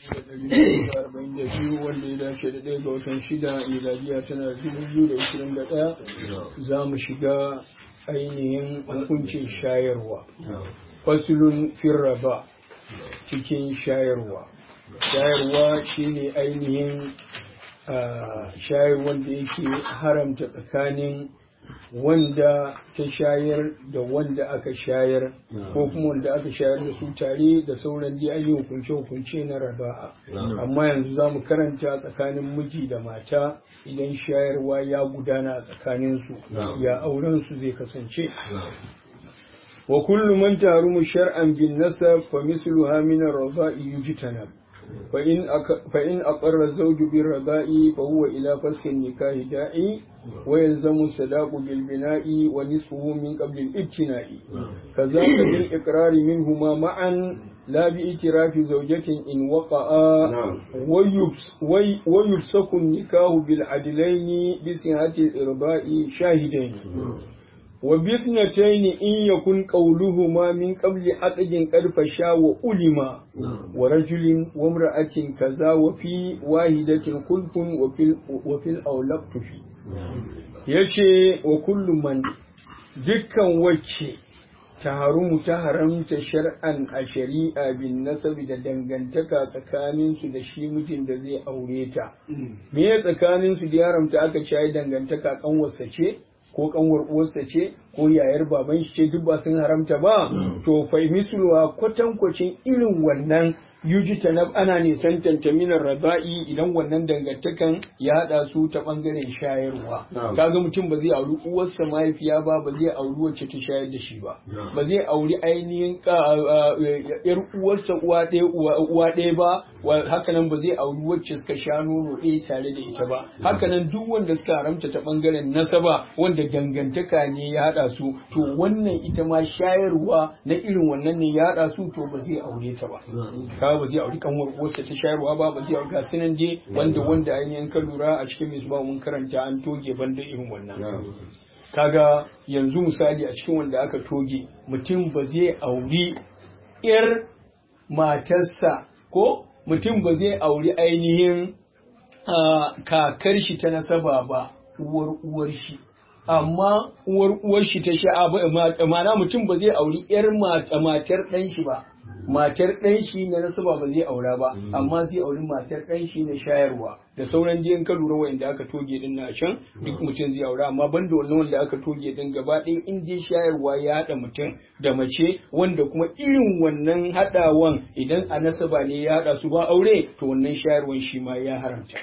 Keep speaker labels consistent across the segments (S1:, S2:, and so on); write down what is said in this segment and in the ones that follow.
S1: arba'in da biyu wanda ya dace da ɗaya ga watan shida miladiya tana dubu biyu da ishirin da ɗaya za mu shiga ainihin hukuncin shayarwa fasulun firraba cikin shayarwa shayarwa shine ainihin shayarwar da yake haramta tsakanin wanda ta shayar da wanda aka shayar ko kuma wanda aka shayar da su tare da sauran dai an yi hukunce-hukunce na raba'a amma yanzu za mu karanta tsakanin miji da mata idan shayarwa ya gudana a tsakaninsu ya auren su zai kasance wa kullu man tarumu shar'an bin nasab fa misluha min ar-radha'i yujtanab فإن أك... فإن أقر الزوج بالرضاء فهو إلى فسخ النكاح داعي ويلزم الصداق بالبناء ونصفه من قبل الابتناء كذاك بالإقرار منهما معا لا باعتراف زوجة إن وقع ويبس... وي... ويفسخ النكاح بالعدلين بصحة الإرضاء شاهدين وباثنتين إن يكن قولهما من قبل عقد قد فشا وألما ورجل وامرأة كذا وفي واحدة خلف وفي, وفي الأولى في yace wa kullum man dukkan wacce ta harumu ta haramta shar'an a shari'a bin nasabi da dangantaka tsakaninsu da shi mijin da zai aure ta me tsakaninsu da ya haramta aka ci dangantaka kanwarsa ce ko kanwar uwarsa ce ko yayar baban shi ce duk ba sun haramta ba to fa misluwa kwatankwacin irin wannan yuji tanab ana nisan tantaminar raba'i idan wannan dangantakan ya hada su ta bangaren shayarwa kaga mutum ba zai auri uwarsa mahaifiya ba ba zai auri wacce ta shayar da shi ba ba zai auri ainihin yar uwarsa uwa ɗaya uwa ɗaya ba hakanan ba zai auri wacce suka sha nono ɗaya tare da ita ba hakanan duk wanda suka haramta ta bangaren nasaba wanda dangantaka ne ya hada su to wannan ita ma shayarwa na irin wannan ne ya hada su to ba zai aure ta ba kaga ba zai auri kanwar uwarsa ta shayarwa ba ba zai auri gasu nan je wanda wanda ainihin ka lura a cikin misba mun karanta an toge banda irin wannan kaga yanzu misali a cikin wanda aka toge mutum ba zai auri yar matarsa ko mutum ba zai auri ainihin kakar shi ta nasaba ba uwar uwar shi amma uwar uwar shi ta sha ma'ana mutum ba zai auri yar matar ɗan shi ba matar ɗan shi na nasaba ba zai aura ba amma zai auri matar ɗan shi na shayarwa da sauran jiyan ka lura wa'anda aka toge din na can duk mutum zai aura amma banda wannan wanda aka toge din gaba ɗaya in dai shayarwa ya haɗa mutum da mace wanda kuma irin wannan haɗawan idan a nasaba ne ya haɗa su ba aure to wannan shayarwan shi ma ya haramta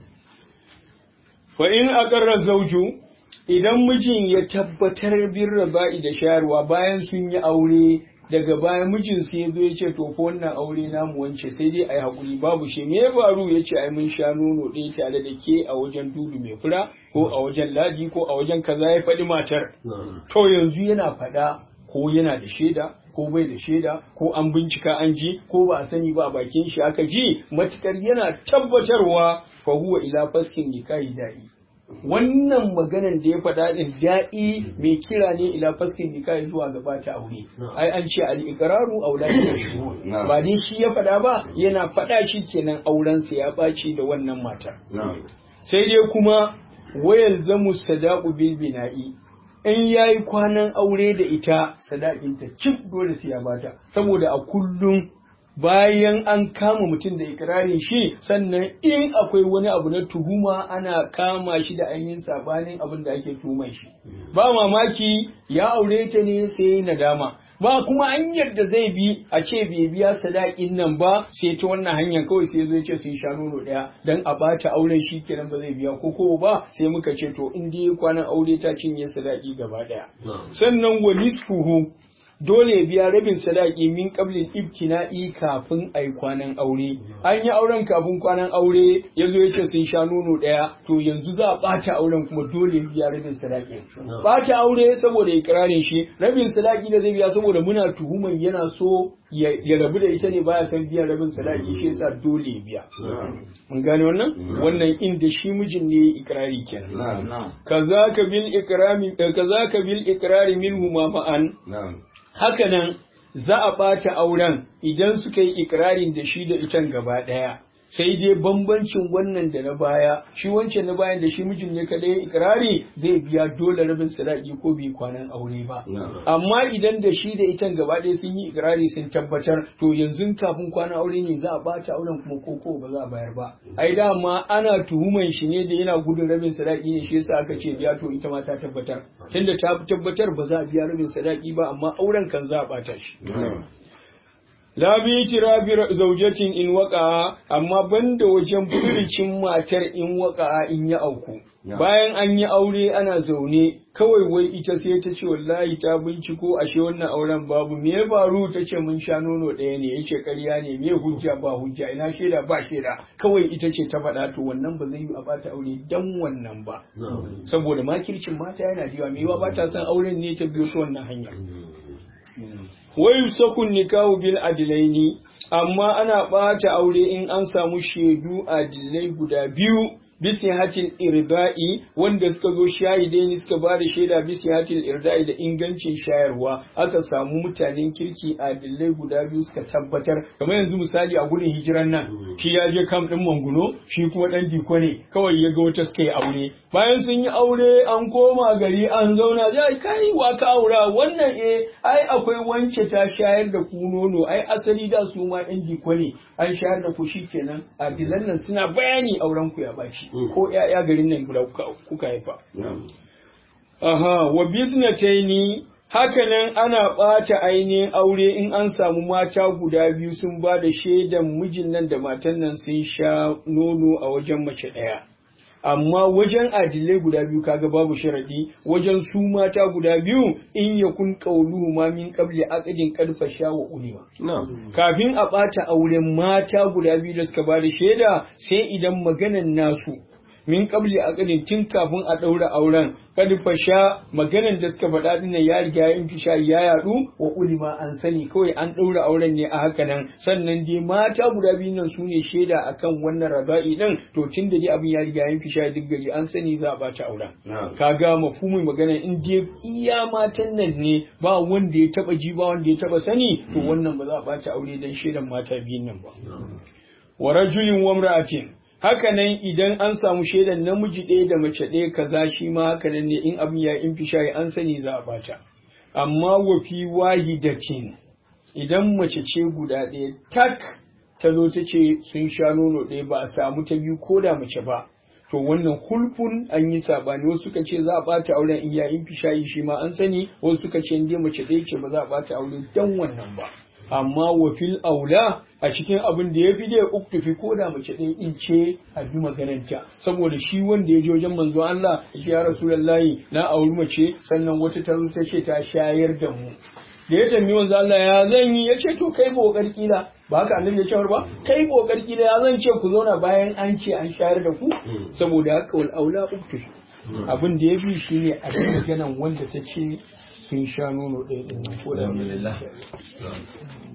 S1: fa in aqarra zawju idan mijin ya tabbatar bin raba'i da shayarwa bayan sun yi aure daga baya mijin sai ya zo ya ce to fa wannan aure namu wance sai dai ai hakuri babu shi me ya faru ya ce ai mun sha nono ɗaya tare da ke a wajen dudu mai fura ko a wajen ladi ko a wajen kaza ya faɗi matar to yanzu yana faɗa ko yana da shaida ko bai da shaida ko an bincika an ji ko ba a sani ba a bakin shi aka ji matukar yana tabbatarwa fa huwa ila faskin nikahi da'i wannan maganan da ya faɗa ɗin da'i mai kira ne ila faskin nikahi zuwa gaba ta aure ai an ce al iqraru auladi shuhud ba dai shi ya faɗa ba yana faɗa shi kenan auren sa ya ɓaci da wannan matar sai dai kuma wayal zamu sadaqu bil bina'i in yayi kwanan aure da ita sadakinta cif dole sai ya bata saboda a kullum bayan an kama mutum da ikirarin shi sannan in akwai wani abu na tuhuma ana kama shi da ainihin sabanin abin da ake tuhuman shi ba mamaki ya aure ta ne sai nadama ba kuma hanyar da zai bi a ce bai biya sadakin nan ba sai ta wannan hanyar kawai sai zai ce sun sha nono daya dan a bata auren shi kenan ba zai biya ko ko ba sai muka ce to in dai kwanan aure ta cinye sadaki gaba daya sannan wa nisfuhu dole ya biya rabin sadaki min qablil ibtina'i kafin ai kwanan aure an yi auren kafin kwanan aure yazo yace sun sha nono daya to yanzu za a bata auren kuma dole ya biya rabin sadaki bata aure saboda ikrarin shi rabin sadaki da zai biya saboda muna tuhuman yana so ya rabu da ita ne baya san biyan rabin sadaki shi yasa dole ya biya mun gane wannan wannan inda shi mijin ne ikrari kenan kazaka bil ikrami kazaka bil ikrari minhu ma ma'an hakanan za a ɓata auren idan suka yi ikirarin da shi da itan gaba ɗaya sai dai bambancin wannan da na baya shi wancan na bayan da shi mijin ne kadai ikirari zai biya dole rabin sadaki ko bai kwanan aure ba amma idan da shi da itan gaba ɗaya sun yi ikirari sun tabbatar to yanzu kafin kwanan aure ne za a bata auren kuma koko ba za a bayar ba ai dama ana tuhuman shi ne da yana gudun rabin sadaki ne shi yasa aka ce biya to ita ma ta tabbatar tunda ta tabbatar ba za a biya rabin sadaki ba amma auren kan za a bata shi La bi tirabi zaujatin in waka amma banda wajen furicin matar in waka in ya auku. Bayan an yi aure ana zaune kawai wai ita sai ta ce wallahi ta binciko ashe wannan auren babu me ya faru ta ce mun sha nono ɗaya ne yace ƙarya ne me hujja ba hujja ina shaida ba shaida kawai ita ce ta faɗa to wannan ba zai yi a bata aure dan wannan ba saboda makircin mata yana da yawa me yawa ba ta son auren ne ta biyo ta wannan hanya wai sakun nikahu bil adilaini amma ana ɓata aure in an samu shaidu adilai guda biyu bisni hatil irda'i wanda suka zo shahidai ne suka ba da shaida bisni hatil irda'i da ingancin shayarwa aka samu mutanen kirki adilai guda biyu suka tabbatar kamar yanzu misali a gudun hijiran nan shi ya je kam din manguno shi kuma dan diko ne kawai ya ga wata suka yi aure bayan sun yi aure an koma gari an zauna zai kai wa ka aura wannan eh ai akwai wance ta shayar da ku nono ai asali da su ma ɗan diko ne an shayar da ku shikenan adilan nan suna bayani auren ku ya baci ko ‘ya'ya garin nan guda kuka haifa. Aha, wa biznataini hakanan ana ɓata ainihin aure in an samu mata guda biyu sun ba da shaidan mijin nan da matan nan sun sha nono a wajen mace ɗaya. Amma wajen adilai guda biyu kaga babu sharadi wajen su mata guda biyu in ya kun ƙauluhu ma min qabli aqdin qad sha wa ulima. Kafin a ɓata auren mata guda biyu da suka ba da shaida sai idan maganan nasu min qabli aqdin tun kafin a ɗaura auren kad fasha maganan da suka faɗa din ya riga ya fisha ya yadu wa ulima an sani kawai an ɗaura auren ne a haka nan sannan dai mata guda biyu nan su ne shaida akan wannan raba'i din to tun da dai abin ya riga ya fisha duk gari an sani za a bata auren kaga mafhumin magana in dai iya matan nan ne ba wanda ya taba ji ba wanda ya taba sani to wannan ba za a bata aure dan shaidan mata biyun nan ba wa rajulin wa imra'atin haka nan idan an samu shaidan namiji ɗaya da mace ɗaya kaza shi ma haka nan ne in abin ya in fishayi an sani za a bata amma wa fi wahidatin idan mace ce guda ɗaya tak ta zo ta ce sun sha nono ɗaya ba a samu ta biyu ko da mace ba to wannan hulfun an yi sabani wasu suka ce za a bata auren in ya in fishayi shi ma an sani wasu suka ce in dai mace ɗaya ce ba za a bata aure dan wannan ba amma wa fil aula a cikin abin da ya fi da uktufi ko da mace ɗaya in ce a bi magananta saboda shi wanda ya je wajen manzo Allah ya ce ya rasulullahi na auri mace sannan wata ta ta ce ta shayar da mu da ya tambayi manzo Allah ya zan yi ya ce to kai bokar kila ba haka annabi ya ce ba kai bokar kila ya zan ce ku zauna bayan an ce an shayar da ku saboda haka wal aula uktufi abin da ya fi shine a cikin maganan wanda ta ce sun sha nono ɗaya ɗin ko da